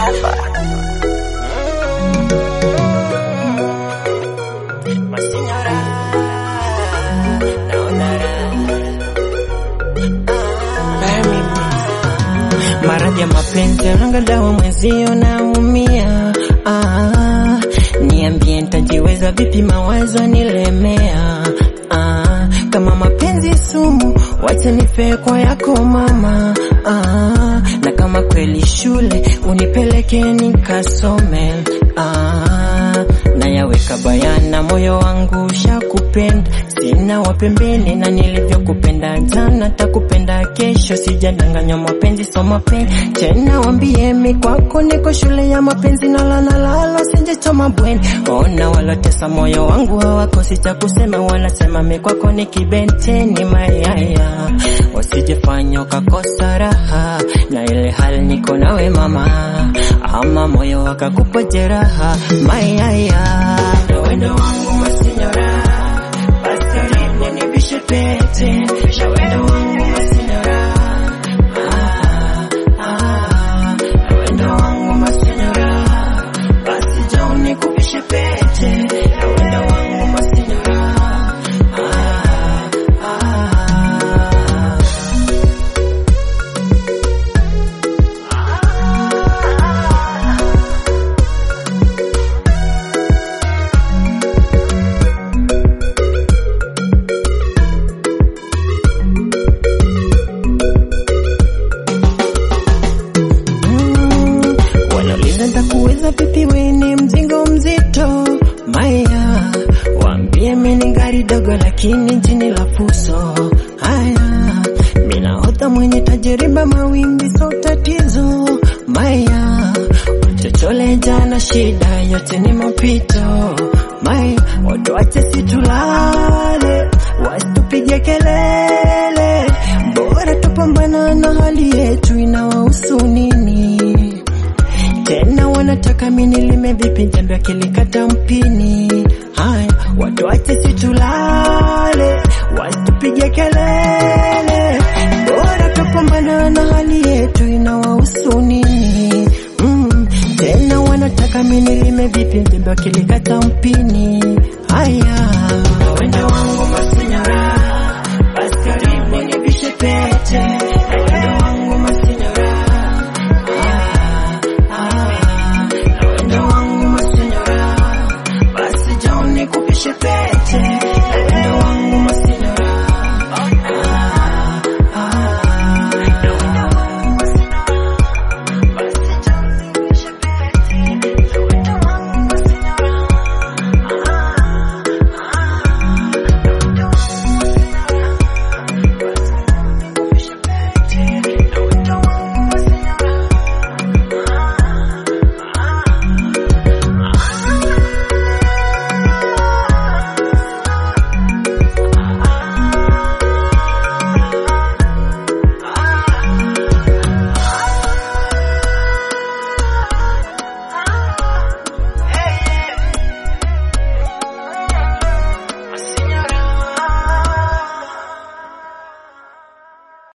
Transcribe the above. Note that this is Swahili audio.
Maradhi ya mapenzi ranga dawa mwezio naumia. Ah, niambie nitajiweza vipi? Mawazo nilemea. Ah, kama mapenzi sumu, wacha nife kwa yako mama. Ah, na kama kweli shule unipeleke nikasome. Ah, nayaweka bayana, moyo wangu ushakupenda, sina wapembeni na nilivyokupenda jana takupenda kesho, sijadanganywa mapenzi so mapenzi tena, wambie mi kwako niko shule ya mapenzi nalanalalo sijachoma bweni, ona walotesa moyo wangu hawakosi cha kusema, wanasema mi kwako ni kibenteni mayaya, wasijefanya ukakosa raha na ile hali niko nawe mama, ama moyo wakakupa jeraha mayaya, na wendo wangu masinyora, basi ulini nivishe pete, na wendo wangu masinyora, ah, ah, na wendo wangu masinyora, basi njoo nikuvishe pete, na wendo wangu masinyora, ah, ah. Mm, wanauliza ntakuweza vipi, we ni mzigo mzito maya, waambie mini gari dogo lakini jini la fuso. Haya, minahodha mwenye tajiriba, mawimbi so tatizo maya, chochole jana, shida yote ni mapito maya, watu wache situlale, wasitupige kelele, bora tupambana na hali yetu, inawahusu nini? tena wanataka mini lime vipi jambo akilikata mpini. Haya, watu wache situlale, wasitupige kelele,